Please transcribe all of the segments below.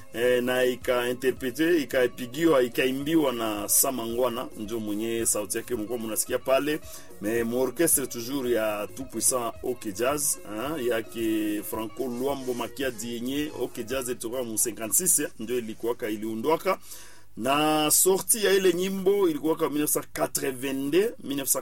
eh, na ikainterprete ikapigiwa ikaimbiwa na Samangwana, ndio mwenye sauti yake mlikuwa mnasikia pale, mais muorchestre toujours ya tout puissant OK Jazz hein, yake Franco Luambo Makiadi yenye OK Jazz ilitoka mu 56 ndio ilikuwaka iliundwaka na sorti ya ile nyimbo ilikuwa ka 1982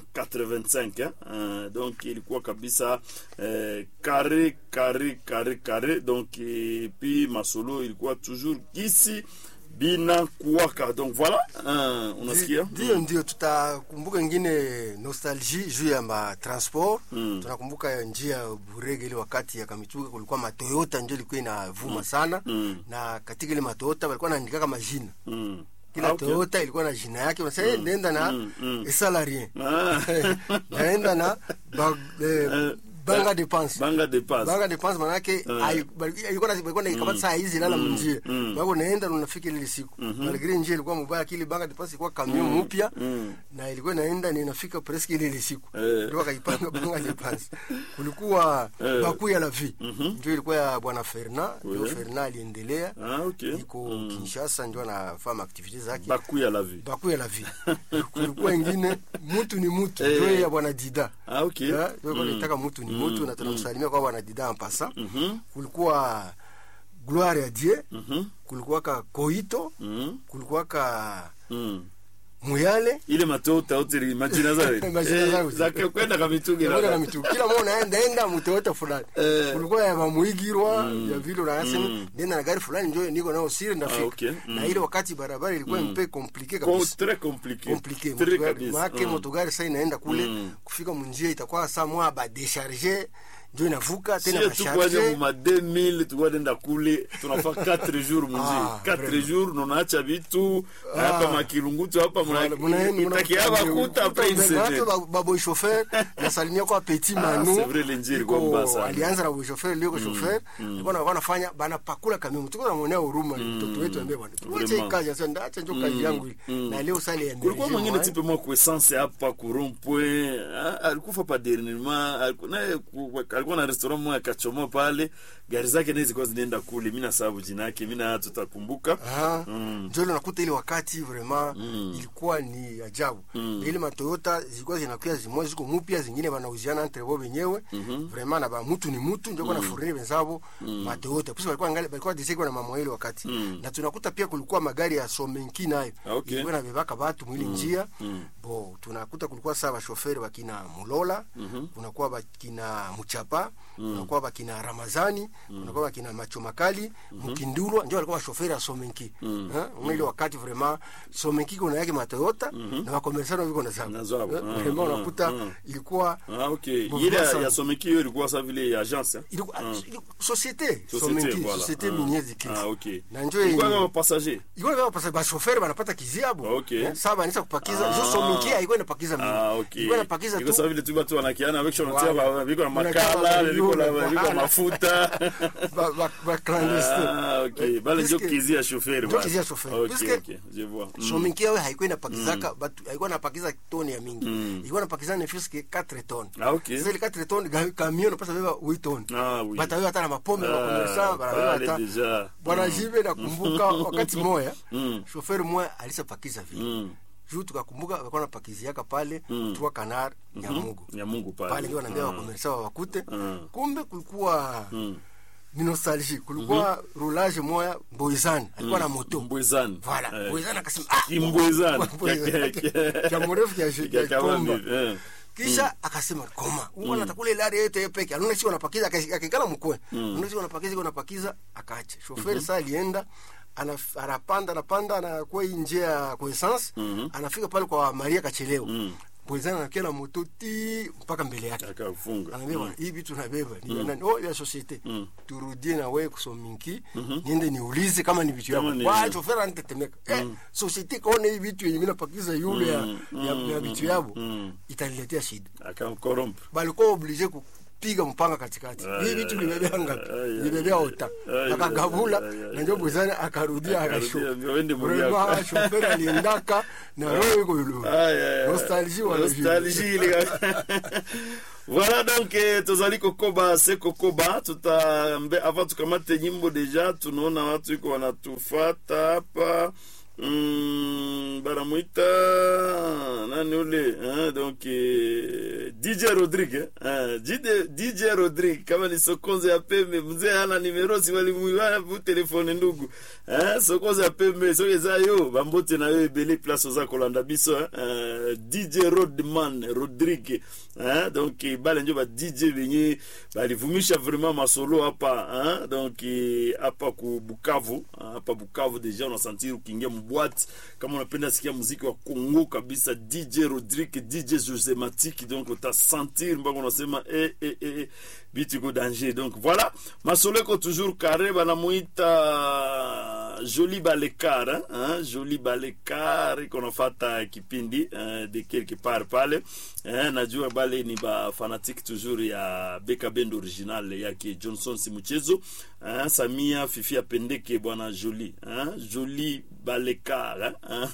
1985 eh? Uh, donc ilikuwa kabisa eh, kare kare kare kare donc et puis masolo ilikuwa toujours gisi bina kuwaka donc voilà uh, unasikia ndio ndio tutakumbuka ingine nostalgie juu ya matransport Mm. tunakumbuka njia ya burege ile wakati ya kamituga kulikuwa matoyota ndio ilikuwa inavuma sana Mm. na katika ile matoyota walikuwa naandikaka majina mm. kila Ah, okay. toyota ilikuwa na jina yake unasema mm. nenda na Mm, mm. esalarien Ah. naenda na ba, eh, Eh, banga depense banga de passe banga depense manake Eh. ilikuwa na ilikuwa na kama saa hizi lala mnjia mm. bako naenda na unafika ile siku malgré njia ilikuwa mbaya kile banga depense ilikuwa camion mpya mm. na ilikuwa inaenda na inafika presque ile ile siku Eh. ndio wakaipanga banga depense kulikuwa Eh. baku ya la vie Mhm. ndio ilikuwa ya bwana Fernand ndio Oui. Fernand aliendelea ah, okay. iko Kinshasa ndio anafanya activities zake baku ya la vie baku ya la vie kulikuwa ingine mtu ni mtu Eh. ndio ya bwana Dida ah, okay. Eh, ndio Mm. nitaka mtu ni mtu na tunamsalimia kwa bwana Dida ampasa Mhm. kulikuwa gloire ya Dieu Mhm. kulikuwa ka koito Mhm. kulikuwa ka Mm. muyale ile matota utiri majina zao Majina zao. zake kwenda kamituge Kulikuwa na mitu kila mmoja naenda enda mtoyota fulani Eh. kulikuwa ya mamuigirwa ya vile unasema Mm. nenda na gari fulani ndio niko nao siri ndafika Ah, okay. Mm. na ile wakati barabara ilikuwa mpe compliqué Ko- kabisa très compliqué compliqué très motogari kabisa maake Mm. motogari sasa inaenda kule Mm. kufika munjia itakuwa saa mwa ba décharger ndio inavuka tena sie ba tukwaje charger muma 2000 tukwadenda kule tunafa 4 jours munji Ah, 4 vraiment. jours nonaacha vitu Ah. hapa makilungutu hapa Voilà, muna- muna- mutakia bakuta après une Muna- semaine ba- ba boy chauffeur nasalimia kwa petit Ah, manu c'est vrai, le njia ilikuwa Iko- mbaya sana. alianza na boy chauffeur leo chauffeur alikuwa na wanafanya bana pakula kamimu tuko namuonea huruma mtoto wetu ambaye bwana tuache Vraiment. kazi sasa ndaacha ndio kazi yangu hii na leo sale ya kulikuwa energie, mwingine mwa- tipe mwa kuessence hapa ku rond-point ah, alikufa pa dernièrement aliku- naye ku- alikuwa na restaurant moja akachomoa pale gari zake naye zilikuwa zinaenda kule mi nasababu jina yake mi na tutakumbuka Ah, Mm. ndio ile unakuta ile wakati vraiment Mm. ilikuwa ni ajabu Mm. ile matoyota zilikuwa zinakuwa zimoja ziko mpya zingine wanauziana entre wao wenyewe vraiment na ba mtu ni mtu ndio kuna furini wenzao matoyota pesa walikuwa angalia walikuwa diseko na mama ile wakati Mm. na tunakuta pia kulikuwa magari ya somenki nayo Ah, okay. ilikuwa inabebaka watu mwili njia Mm. bo tunakuta kulikuwa saa bashoferi bakina mulola kunakuwa bakina muchapa kunakuwa bakina ramazani kunakuwa bakina macho makali mukindulwa ndio walikuwa bashoferi ya somenki Ha? mwili wakati vraiment somenki kuna yake matoyota na wakomersano viko na zao Na zao. Eh, Ah, vraiment ah, unakuta ah. ilikuwa ah, okay Bon, ile ya- sana. ya someki hiyo ilikuwa sa vile ya agence eh? ilikuwa Ah. ilikuwa- societe Société, somenki voilà. societe Ah. miniere de Ah, okay. na njoo Ilikuwa yenye- kama passager ilikuwa kama pasa bashoferi banapata kiziabu Okay. Eh, saa banisa kupakiza Ah. jo somenki haikuwa inapakiza mingi Ah, okay. ilikuwa inapakiza Iko tu sawa vile tu watu wanakiana avec shona tia Voilà. ba- viko na Unakaa makala ba- viko na yule, viko na voilà. mafuta ba- ba- ba clandestin. ah okay bale ndio Puisque- kizi ya chauffeur ndio bale. kizi ya chauffeur. okay Puisque- okay je vois Mm. sominki yawe haikuwa inapakizaka batu haikuwa inapakiza toni ya mingi ilikuwa inapakiza ne fiske 4 ton ah okay sasa ile 4 ton ga- camion napasa beba 8 ton ah oui batawe hata na mapombe Ah, na komersa bana pale hata deja. bwana jibe nakumbuka wakati moya Mm. chauffeur moya alisapakiza vile Mm. juu tukakumbuka walikuwa napakiziaka pale Mm. tuwa kanar nyamugo ya Mungu pale pale ndio wanaambia Ah. wakomersa wawakute Mm. kumbe kulikuwa Mm. ni nostalgie kulikuwa roulage moya boizani alikuwa na moto Mbwezani. Voilà, Eh. Boizani akasema ah, Kimbwezani. Mbwezani. Kia mrefu kia shi- Kia kia kabambi, komba. eh. kisha akasema koma uona atakula ile ari yote peke anaona sio anapakiza akasi- akikala mkwe anaona sio anapakiza iko anapakiza akaacha shoferi saa alienda ana- anapanda anapanda anakuwa hii njia ya kwa essence anafika pale kwa Maria kachelewa Boizani anakia na moto ti mpaka mbele yake akafunga anaambia bwana hii vitu nabeba ni ya nani oh ya societe turudie na wewe kusominki niende niulize kama ni vitu Kama yako ni- kwa chofera anitetemeka eh societe kaona hii vitu yenye mimi napakiza yule ya ya, ya vitu yabo itaniletea shida akamkorompa balikuwa oblige kupiga mpanga katikati Ah, hii ya, vitu ya. libebea ngapi Ah, ya, libebea ya. ota Ah, ya, akagavula ya, ya, ya. na ndio bwezani akarudia Akarudia, akashuka wende muri Vraiment, yako. shoferi aliendaka na roho iko yulu Ah, ya, ya. nostalgie wala Nostalgie ile. voilà donc eh, tozali kokoba se kokoba tuta mbe avant tukamate nyimbo deja tunaona watu iko wanatufata hapa mm, banamwita nani ule hein, donc eh, dj rodrigue hein, DJ, dj rodrigue kama ni sokonzo ya pembe mzee hana nimero si walimuiwana vu telefone ndugu hein, sokonzo ya pembe soki eza yo bambote na yo ebele place oza kolanda biso hein, uh, dj rodman rodrigue hein, donc eh, bale njo ba dj benye balivumisha vraiment masolo hapa hein, donc eh, hapa ku bukavu hapa bukavu deja unasentir ukiingia mbwati kama unapenda sikia muziki wa kongo kabisa dj rodrigue dj josematiki donc utasentir mpaka unasema eh, eh, eh, bitu iko danger donc voilà masolo iko toujours carré banamuita joli balekar hein, hein, joli balekar iko nafata kipindi hein, de quelque part pale hein, najua bale ni bafanatique toujours ya beka bend original yake johnson simuchezo hein, samia fifi apendeke bwana joli hein, joli balekar hein?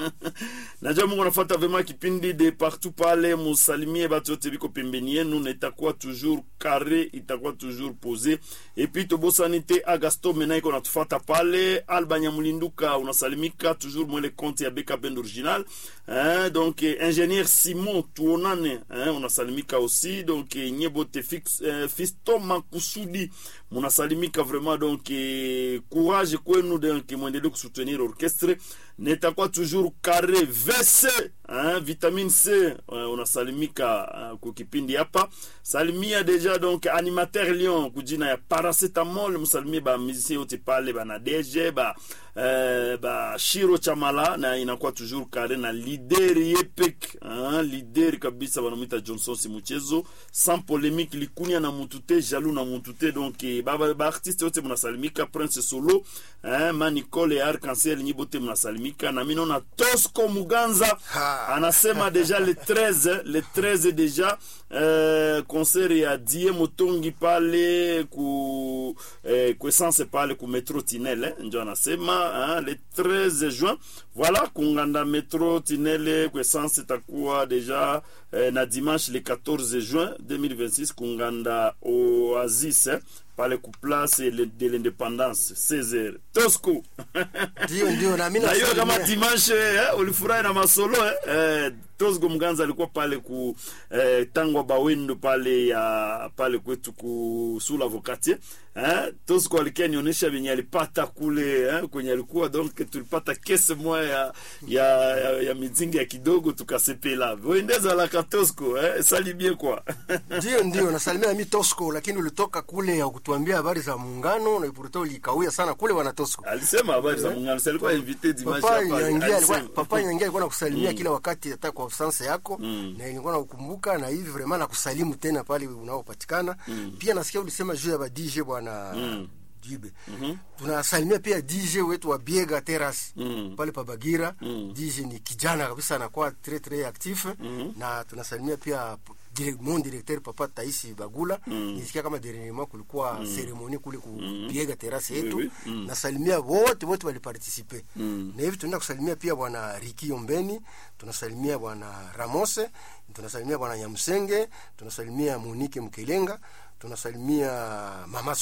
najua mungu anafata vraiment kipindi de partout pale musalimie batu yote biko pembeni yenu na itakuwa toujours carré itakuwa toujours posé et puis tobosani te agasto mena iko natufata pale alba nyamulinduka unasalimika toujours mwele compte ya beka bend original hein? donc eh, ingénieur simon tuonane hein? unasalimika aussi donc eh, nyebote fix, eh, fisto makusudi munasalimika vraiment donc eh, courage kwenu donc mwendelee kusoutenir orchestre nitakuwa toujours carré vc hein, vitamine c uh, unasalimika uh, kwa kipindi hapa salimia deja donc animateur lion kujina ya paracetamol msalimie ba musicien yote pale bana dg ba uh, ba shiro chamala na inakuwa toujours carré na lider yepek hein, lider kabisa banamwita johnson simuchezo sans polémique likunia na mutute jalou na mutute donc eh, ba, ba, ba artiste yote mnasalimika prince solo hein, manicole ya arc-en-ciel nyibote mnasalimika na mimi naona tosco muganza Ha. anasema deja le 13 le 13 deja eh, concert ya die motongi pale ku eh, ku essence pale ku metro tinele eh, njo anasema hein, le 13 juin voilà kunganda metro tinele ku essence itakuwa deja eh, na dimanche le 14 juin 2026 kunganda oasis eh, pale ku place le- de l'indépendance 16h tosco ndio ndio na mimi na hiyo kama nasalimia. dimanche eh, ulifurahi na masolo eh? Eh, tosgo mganza alikuwa pale ku eh, tangwa bawendo pale ya pale kwetu ku sula vokatier eh? tosgo alikia nionyesha venye alipata kule eh? kwenye alikuwa donc tulipata kese moya ya, ya, ya, ya mizingi ya kidogo tukasepela voendezalaka tosco eh? salibie kwa ndio ndio nasalimia mi tosco lakini ulitoka kule ya kutuambia habari za muungano na ipuruta ulikawia sana kule wana tosco alisema habari za mungano si alikuwa invité dimanche papa hapa, nyangia alikuwa alisema. papa nyangia alikuwa nakusalimia kila wakati hata kwa absence yako na nilikuwa nakukumbuka na hivi vraiment nakusalimu tena pale unaopatikana pia nasikia ulisema juu ya ba DJ bwana Jibe. Tunasalimia pia DJ wetu wa Biega Terrace Mm. pale pa Bagira. DJ ni kijana kabisa anakuwa très très actif na tunasalimia pia dire- mon directeur papa Taisi Bagula. Nisikia kama dernièrement kulikuwa ceremonie kule ku Biega Terrace yetu. Oui, oui. Mm. Nasalimia wote wote waliparticipe. Mm. Na hivi tunaenda kusalimia pia bwana Riki Ombeni, tunasalimia bwana Ramose, tunasalimia bwana Nyamsenge, tunasalimia Monique Mkelenga, tunasalimia mama